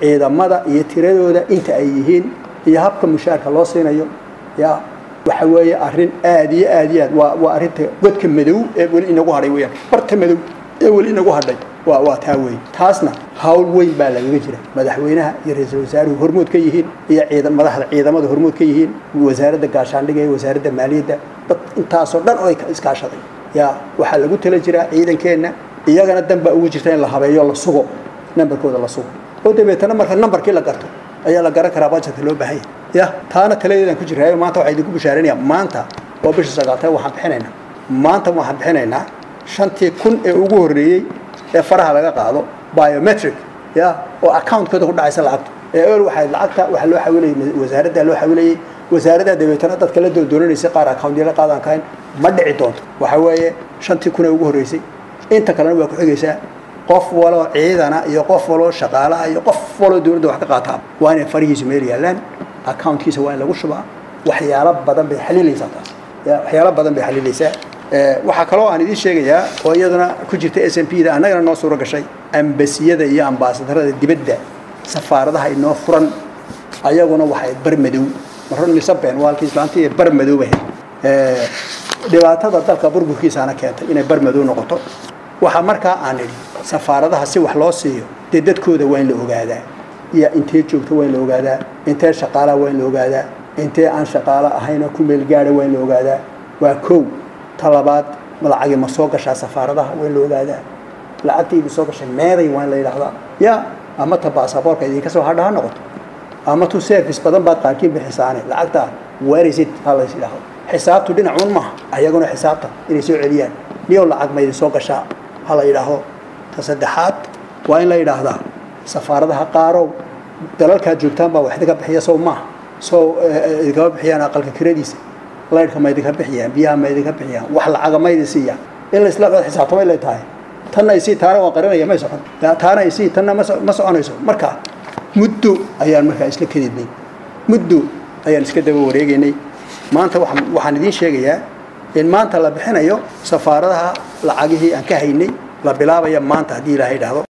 ciidamada iyo tiradooda inta ay yihiin iyo habka mushaarka loo siinayo ya waxa weeye arrin aad iyo aad iyo aad waa waa arrinta godka madow ee weli inagu hadhay weyaan barta madow ee weli inagu hadhay waa waa taa weyn taasna hawl weyn baa lagaga jira madaxweynaha iyo ra-iisul wasaaruhu hormood ka yihiin iyo ciidan madaxda ciidamada hormood ka yihiin wasaaradda gaashaandhiga iyo wasaaradda maaliyadda dad intaasoo dhan oo iskaashaday ya waxaa lagu tala jiraa ciidankeenna iyagana danbaa ugu jirta in la habeeyo la sugo nambarkooda la sugo oo dabeetana marka nambarkii la garto ayaa la garan karaa bajetka loo baahan yahay ya taana taladeedaan ku jiraayo maanta waxaa idinku bashaaranaya maanta oo bisha sagaatay waxaan bixinaynaa maanta waxaan bixinaynaa shantii kun ee ugu horreeyey ee faraha laga qaado biometric ya oo accountkooda ku dhacaysa lacagta ee ol waxay lacagta waxaa loo xawilayay wasaaradda loo xawilayay wasaaradda dabeetana dadka la doondooranaysa qaar accountyo la qaadaan kahayn ma dhici doonto waxa weeye shantii kun ee ugu horreysay inta kalena waa ku xigaysaa qof waloo ciidana iyo qof waloo shaqaalaha iyo qof waloo dowladda wax ka qaataa waa inay farihiisu meel yaallaan accountkiisa waa in lagu shubaa waxyaalo badan bay xaliilaysaa taas waxyaalo badan bay xaliilaysaa waxaa kaloo aan idiin sheegayaa oo iyaduna ku jirta s m p da annagana noo suuro gashay ambasiyada iyo ambaasadarada dibadda safaaradaha inoo furan ayaguna waxay bar madow marun misaben waa halkii islaantii bar madow ahayd dhibaatada dalka burburkiisaana keentay inay bar madow noqoto waxaa markaa aan idhi safaaradaha si wax loo siiyo dee dadkooda waa in la ogaadaa iyo intee joogto waa in la ogaadaa intee shaqaalaha waa in la ogaadaa intee aan shaqaalo ahaynoo ku meel gaadha waa in la ogaadaa waa kow talabaad lacagi ma soo gashaa safaaradaha waa in la ogaadaa lacagta idin soo gashay meeday waa in la yidhaahdaa ya ama ta baasaboorka idinka soo hadha ha noqoto ama tu service badan baad qaarkiin bixisaane lacagta warisid ha lays yidhaahdo xisaabtu dhinacuun maaha ayaguna xisaabta inay soo celiyaan niyow lacag ma idin soo gashaa ha la yidhaahdo ta saddexaad waa in la yidhaahdaa safaaradaha qaarow dalalkaad joogtaan baa wax idinka bixiya sow maaha sow idinkama bixiyaan aqalka kiradiisa laydhka ma idinka bixiyaan biyaha ma idinka bixiyaan wax lacaga ma idin siiyaan in la isla xisaabtamay lay tahay tanna isii taana waan qarinaya may socon taana isii tanna ma soconayso marka muddo ayaan markaa isla kadidnay muddo ayaan iska daba wareegaynay maanta waxaan idiin sheegayaa in maanta la bixinayo safaaradaha lacagihii aan ka haynay la bilaabaya maanta haddii ilaahay dhahdo